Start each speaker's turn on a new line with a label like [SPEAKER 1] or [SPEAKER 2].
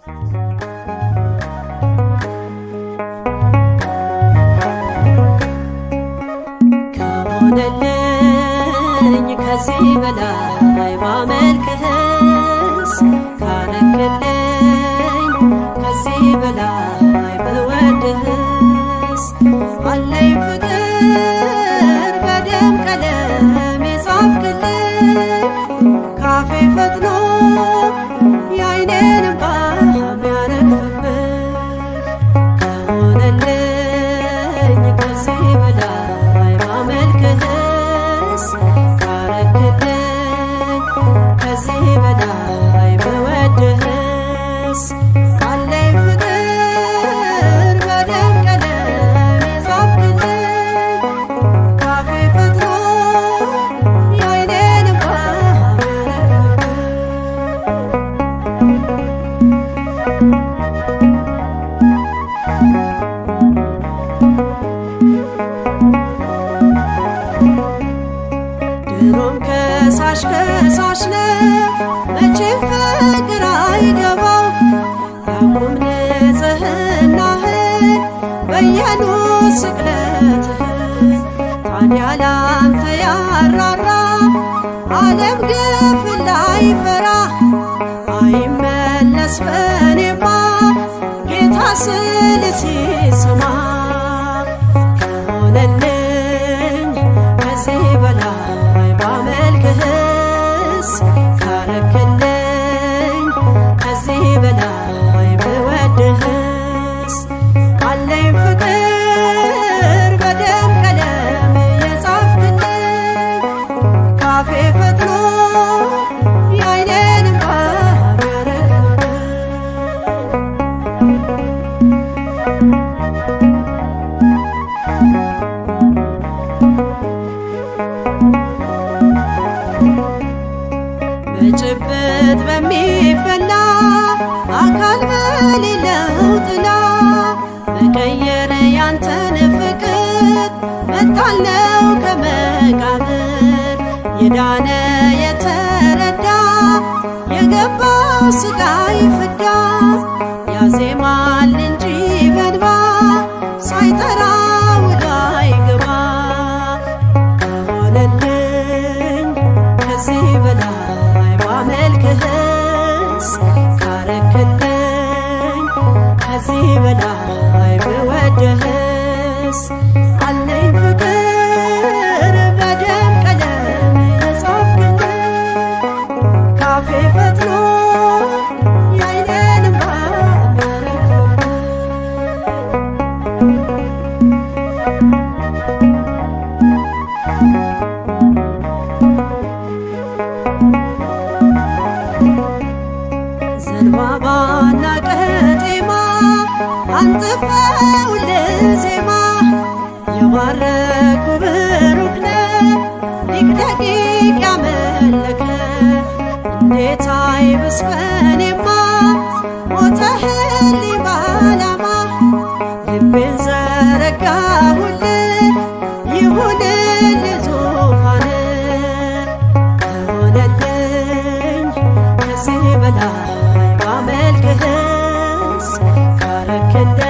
[SPEAKER 1] ከሆነልኝ ከዚህ በላይ ባመልክህስ ካረክልኝ ከዚህ በላይ ብወድህስ አለኝ ፍቅር በደም ቀለም የጻፍክልኝ ካፌ ፈጥኖ የአይኔን እንባ የሚያረግፍብኝ ከሆነልኝ ከዚህ በላይ ባመልክህስ ካረክልኝ ከዚህ በላይ ብወድህስ አለኝ ፍቅር በደም ቀለም የጻፍክልኝ ካፌ ፈጥኖ የአይኔን እንባ የሚያረግፍብኝ ድሮም ከሳሽ ከሳሽ ነው መቼም ፍቅር አይገባው ያቁም ንጽህናህን በየኑ ስቅለትህን ታዲያ ላንተ ያራራ ዓለም ግፍ ላይፈራ አይመለስ በኔማ ጌታ ስል ሲሰማ ከሆነልኝ ከዚህ በላይ ባመልክህስ ካረክልኝ ከዚህ በላይ ብወድህስ አለኝ ፍቅር በደም ቀለም የጻፍክልኝ ካፌ ፈጥኖ የአይኔን እንባ የሚያረግፍብኝ በጭብጥ በሚበላ አካል በሌለው ጥላ መቀየር ያንተን ፍቅር መጣለው ከመቃብር የዳነ የተረዳ የገባው ስቃይ ፍዳ ያዜማል እንጂ በንባ ሳይጠራ ውሎ አይገባ ከሆነልኝ ከዚህ በላይ ባመልክህስ ካረክልኝ ከዚህ በላይ ብወድህስ አለኝ ፍቅር በደም ቀለም የጻፍክልኝ ካፌ ፈጥኖ የአይኔን እንባ የሚያረግፍብኝ ዘንባባና ቀጤማ አንጥፈውልህ ዜማ የባረኩ ብሩክ ነህ ሊቅ ደቂቅ ያመለከ እንዴት አይብስ በኔማ ሞተህልኝ ባላማ ልቤን ዘረጋሁልህ ይሁንልህ ዙፋንህ ከሆነልኝ ከዚህ በላይ ባመልክህስ ካረክልኝ